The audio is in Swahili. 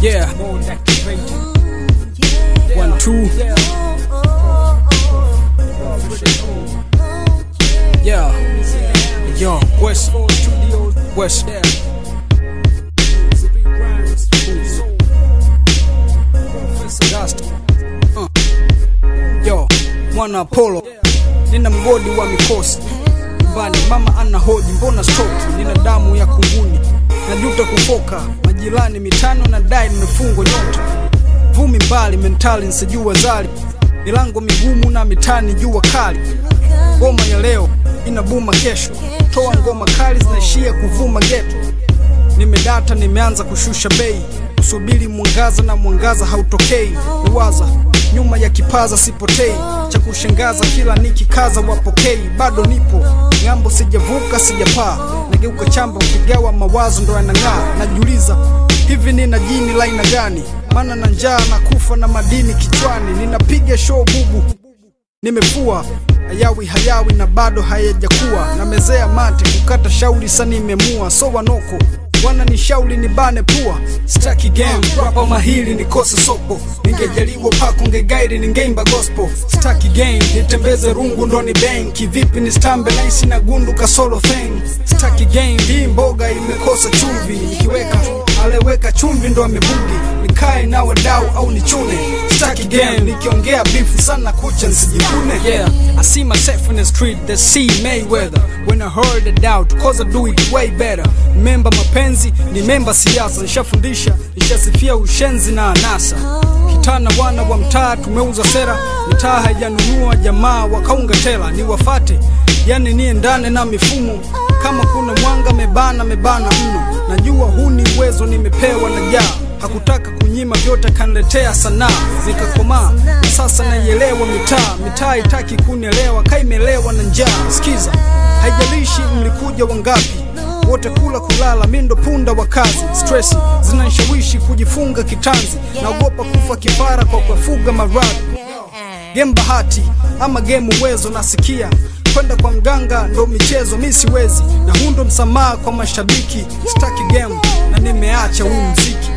Yeah. One, two. Yeah. Yo, West. West. Dust. Uh. Yo, mwana Apollo. Nina mgodi wa mikosi nyumbani, mama ana hoji, mbona stoki? Nina damu ya kunguni, najuta kufoka majirani mitano na dai nimefungwa nyota vumi mbali mentali nsijua zali milango migumu na mitani jua kali ngoma ya leo inabuma kesho toa ngoma kali zinaishia kuvuma geto nimedata nimeanza kushusha bei kusubiri mwangaza na mwangaza hautokei niwaza nyuma ya kipaza sipotei cha kushangaza kila nikikaza wapokei bado nipo ng'ambo sijavuka sijapaa nageuka chamba ukigawa mawazo ndo yanang'aa najiuliza hivi nina jini la aina gani maana na njaa na kufa na madini kichwani ninapiga show bubu nimefua hayawi hayawi na bado hayajakuwa namezea mate kukata shauri sa nimemua so wanoko wana ni shauri ni bane pua staki game rapa mahili nikose soko ningejaliwa pako ngegairi ningeimba gospel staki game nitembeze rungu ndo ni bang kivipi ni stambe naisi na gundu kasolo thing staki game hii mboga imekosa chumvi nikiweka aleweka chumvi ndo amebugi nikae na wadau au nichune staki game nikiongea bifu sana kucha nsijikune yeah I see myself in the street that see Mayweather when I heard the doubt cause I do it way better memba mapenzi ni memba siasa nishafundisha nishasifia ushenzi na anasa kitana wana wa mtaa tumeuza sera mitaa haijanunua jamaa wakaunga tela ni wafate yani niendane na mifumo kama kuna mwanga mebana mebana mno najua huu ni uwezo nimepewa na jaa hakutaka kunyima vyote kaniletea sanaa nikakomaa na sasa naielewa mitaa mitaa itaki kunielewa kaimelewa na njaa sikiza haijalishi mlikuja wangapi wote kula kulala mi ndo punda wa kazi stresi zinanishawishi kujifunga kitanzi naogopa kufa kifara kwa kuwafuga maradhi game bahati ama game uwezo nasikia kwenda kwa mganga ndo michezo mi siwezi na huu ndo msamaha kwa mashabiki staki game na nimeacha huu mziki